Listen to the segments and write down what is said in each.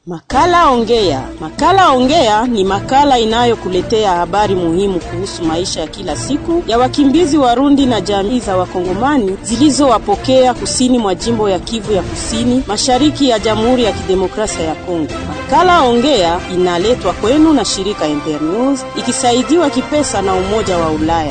Makala Ongea. Makala Ongea ni makala inayokuletea habari muhimu kuhusu maisha ya kila siku ya wakimbizi Warundi na jamii za Wakongomani zilizowapokea kusini mwa jimbo ya Kivu ya Kusini, mashariki ya Jamhuri ya Kidemokrasia ya Kongo. Makala Ongea inaletwa kwenu na shirika Internews ikisaidiwa kipesa na Umoja wa Ulaya.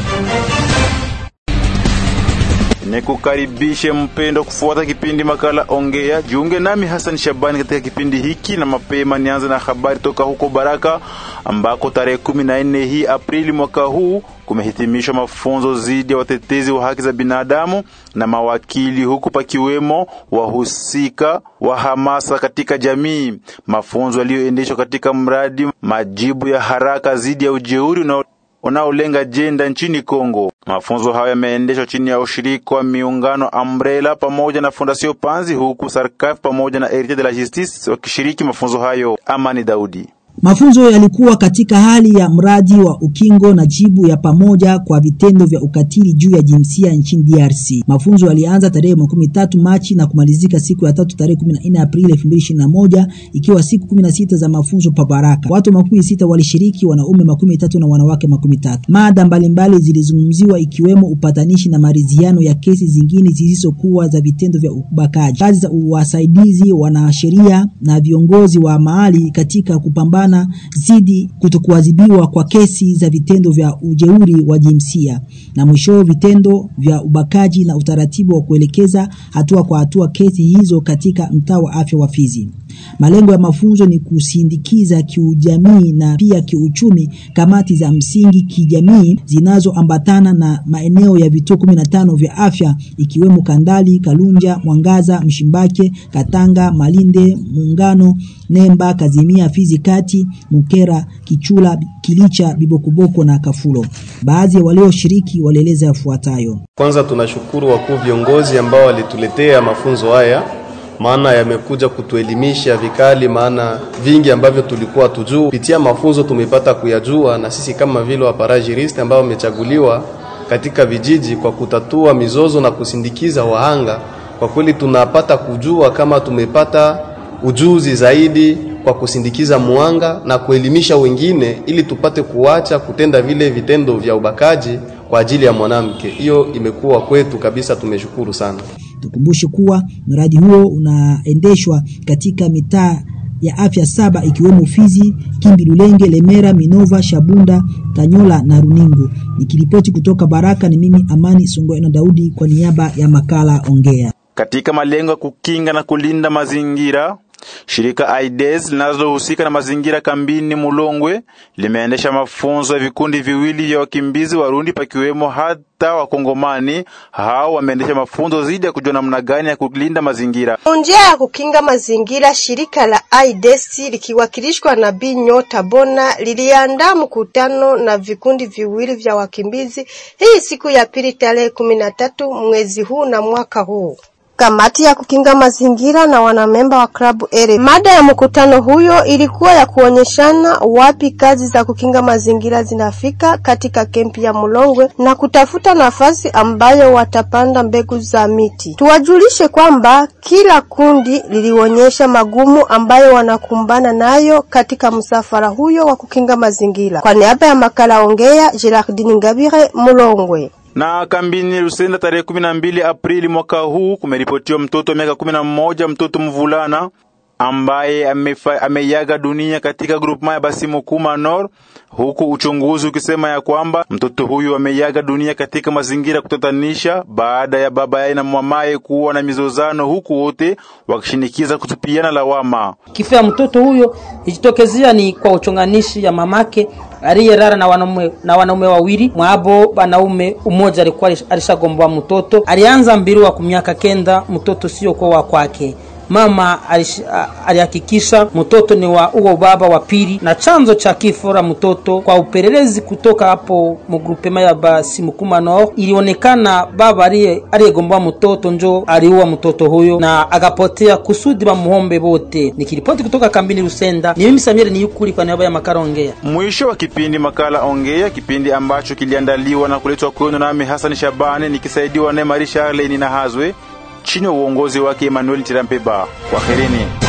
Nikukaribishe mpendo kufuata kipindi makala Ongea. Jiunge nami Hassan Shabani katika kipindi hiki, na mapema nianze na habari toka huko Baraka ambako tarehe kumi na nne hii Aprili mwaka huu kumehitimishwa mafunzo dhidi ya watetezi wa haki za binadamu na mawakili, huku pakiwemo wahusika wa hamasa katika jamii. Mafunzo yaliyoendeshwa katika mradi majibu ya haraka dhidi ya ujeuri unao unaolenga jenda nchini Kongo. Mafunzo hayo yameendeshwa chini ya ushiriki wa miungano Umbrella pamoja na Fondation Panzi, huku Sarkaf pamoja na Heritier de la Justice wakishiriki mafunzo hayo. Amani Daudi. Mafunzo yalikuwa katika hali ya mradi wa ukingo na jibu ya pamoja kwa vitendo vya ukatili juu ya jinsia nchini DRC. Mafunzo yalianza tarehe makumi tatu Machi na kumalizika siku ya tatu tarehe kumi na nne Aprili elfu mbili ishirini na moja ikiwa siku kumi na sita za mafunzo pa Baraka. Watu makumi sita walishiriki, wanaume makumi tatu na wanawake makumi tatu. Mada mbalimbali zilizungumziwa ikiwemo upatanishi na maridhiano ya kesi zingine zisizokuwa za vitendo vya ubakaji, kazi za wasaidizi, wanasheria na viongozi wa mahali katika kupambana zidi kutokuadhibiwa kwa kesi za vitendo vya ujeuri wa jinsia na mwisho vitendo vya ubakaji na utaratibu wa kuelekeza hatua kwa hatua kesi hizo katika mtaa wa afya wa Fizi. Malengo ya mafunzo ni kusindikiza kiujamii na pia kiuchumi kamati za msingi kijamii zinazoambatana na maeneo ya vituo 15 vya afya ikiwemo Kandali, Kalunja, Mwangaza, Mshimbake, Katanga, Malinde, Muungano, Nemba, Kazimia, Fizi Kati, Mukera, Kichula, Kilicha, Bibokoboko na Kafulo. Baadhi ya walioshiriki walieleza yafuatayo. Kwanza tunashukuru wakuu viongozi ambao walituletea mafunzo haya maana yamekuja kutuelimisha vikali, maana vingi ambavyo tulikuwa tujuu kupitia mafunzo tumepata kuyajua, na sisi kama vile waparajiriste ambao wamechaguliwa katika vijiji kwa kutatua mizozo na kusindikiza wahanga, kwa kweli tunapata kujua kama tumepata ujuzi zaidi kwa kusindikiza muhanga na kuelimisha wengine, ili tupate kuacha kutenda vile vitendo vya ubakaji kwa ajili ya mwanamke. Hiyo imekuwa kwetu kabisa, tumeshukuru sana. Tukumbushe kuwa mradi huo unaendeshwa katika mitaa ya afya saba ikiwemo Fizi, Kimbi, Lulenge, Lemera, Minova, Shabunda, Tanyola na Runingu. Nikiripoti kutoka Baraka ni mimi Amani Songo na Daudi kwa niaba ya makala Ongea. Katika malengo ya kukinga na kulinda mazingira Shirika AIDS linalohusika na mazingira kambini Mulongwe limeendesha mafunzo ya vikundi viwili vya wakimbizi Warundi pakiwemo hata Wakongomani. Hao wameendesha mafunzo dhidi ya kujua namna gani ya kulinda mazingira. Njia ya kukinga mazingira, shirika la AIDS likiwakilishwa na Bi Nyota Bona liliandaa mkutano na vikundi viwili vya wakimbizi hii siku ya pili tarehe kumi na tatu mwezi huu na mwaka huu kamati ya kukinga mazingira na wanamemba wa klabu ere. Mada ya mkutano huyo ilikuwa ya kuonyeshana wapi kazi za kukinga mazingira zinafika katika kempi ya Mulongwe na kutafuta nafasi ambayo watapanda mbegu za miti. Tuwajulishe kwamba kila kundi lilionyesha magumu ambayo wanakumbana nayo katika msafara huyo wa kukinga mazingira. Kwa niaba ya makala Ongea, Gerardine Ngabire, Mulongwe na kambini Lusenda tarehe kumi na mbili Aprili mwaka huu kumeripotiwa mtoto wa miaka kumi na mmoja mtoto mvulana ambaye ameiaga dunia katika grupema ya Basimukuma Nord, huku uchunguzi ukisema ya kwamba mtoto huyu ameiaga dunia katika mazingira kutatanisha baada ya baba yake na mamaye kuwa na mizozano, huku wote wakishinikiza kutupiana lawama. Kifo ya mtoto huyo ijitokezea ni kwa uchonganishi ya mamake aliyerara na wanaume na wanaume wawili mwabo wanaume umoja alikuwa alishagomboa mtoto alianza mbiri wa kumiaka kenda mtoto sio kwa wa kwake mama alihakikisha mtoto ni wa uo baba wa pili na chanzo cha kifo la mtoto kwa upelelezi kutoka hapo mugrupema ya Basimukuma Nord ilionekana baba aliyegomboa mtoto njo aliua mtoto huyo na akapotea kusudi bamuhombe bote. Nikiripoti kutoka kambini Lusenda, ni mimi Samuel Niyukuli kwa niaba ya makala Ongea. Mwisho wa kipindi makala Ongea, kipindi ambacho kiliandaliwa na kuletwa kwenu nami Hassan Shabani nikisaidiwa na Marisha Arleni na Hazwe chini ya uongozi wake Emmanuel Tirampeba. Kwaherini.